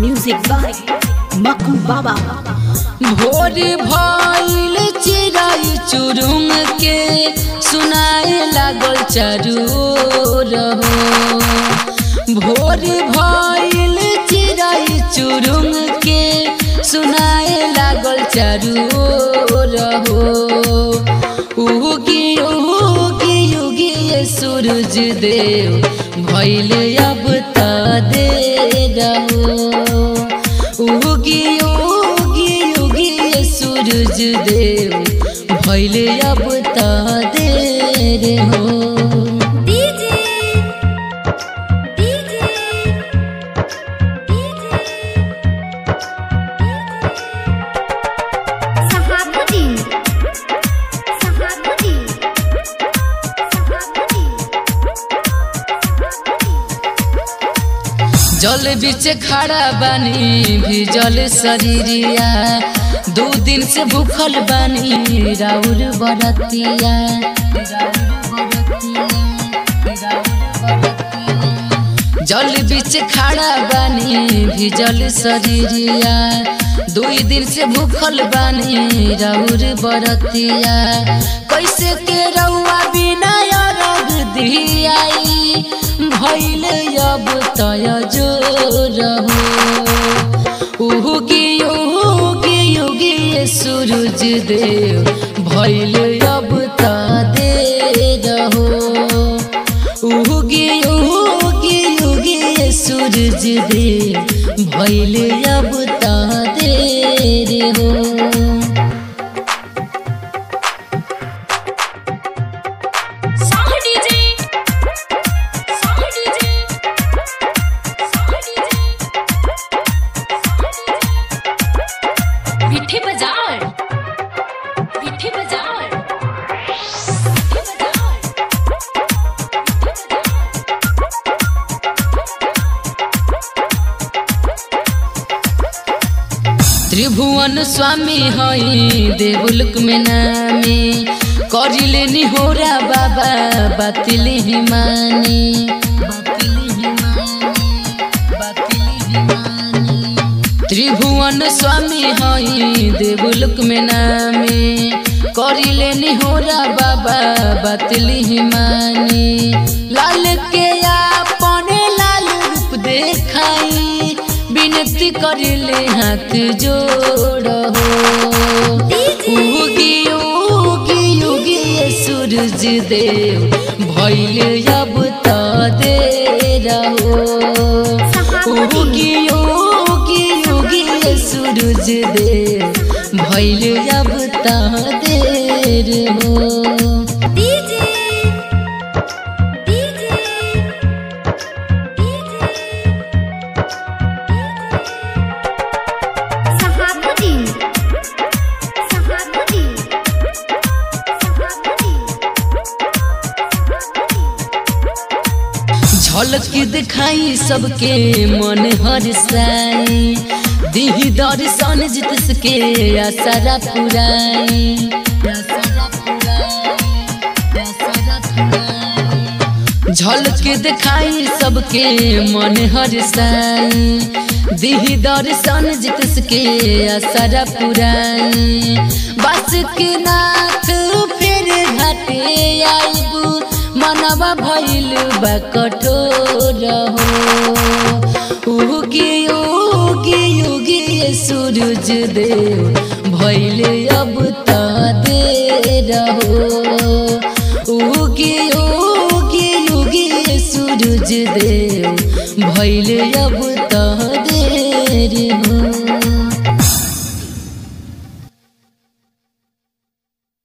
Music by Maku Baba. भोर भइल चिराई चुरुंग के सुनाए लागल चारू रहो भोर भइल चिराई चुरुंग के सुनाए लागल चारू रहो उगी उगी उगी ये सूरज देव भइल अब त दे रहो उगी उगी उगी ये सूरज देव भइले अब त देर हो DJ DJ Sahabuddin Sahabuddin Sahabuddin जल बीच खड़ा बानी भिजल शरीरिया दू दिन से भूखल बानी राउर बरतिया जल बीच खड़ा बानी भिजल शरीरिया दुई दिन से भूखल बानी राउर बरतिया कैसे के रउआ बिना रग दियाई भइल अब तय जो रहो उगी उगी उगी ये सूरज देव भइल अब त दे रहो उगी उगी उगी ये सूरज देव भइल अब त दे हो Saha DJ Saha DJ Saha DJ विठे बाजार विठे बाजार विठे बाजार त्रिभुवन स्वामी हई देवुलक में नामी करिले निहोरा बाबा बातिल हिमानी त्रिभुवन स्वामी हई देवुलक में नामी करिले निहोरा बाबा बातिल हिमानी लाल के अपने लाल रूप देखाई विनती करिले हाथ जोड़ो उगी उगी उगी ये सूरज देव भइल अब त दे रहो उगी उगी उगी ये सूरज देव भइल अब त देर हो DJ DJ Sahabuddin Sahabuddin Sahabuddin झलक दिखाई सबके मन हरसाई दिही दर्शन जितस के आसरा पुराई झलक दिखाई सबके मन हरसाई दिही दर्शन जितस के आसरा पुराई बस के नाथ फिर घाटे आईबू मनवा भइल बा कठोर हो उगी उगी उगी ये सूरज देव भइल अब त दे रहो उगी उगी उगी ये सूरज देव भइल अब त देर हो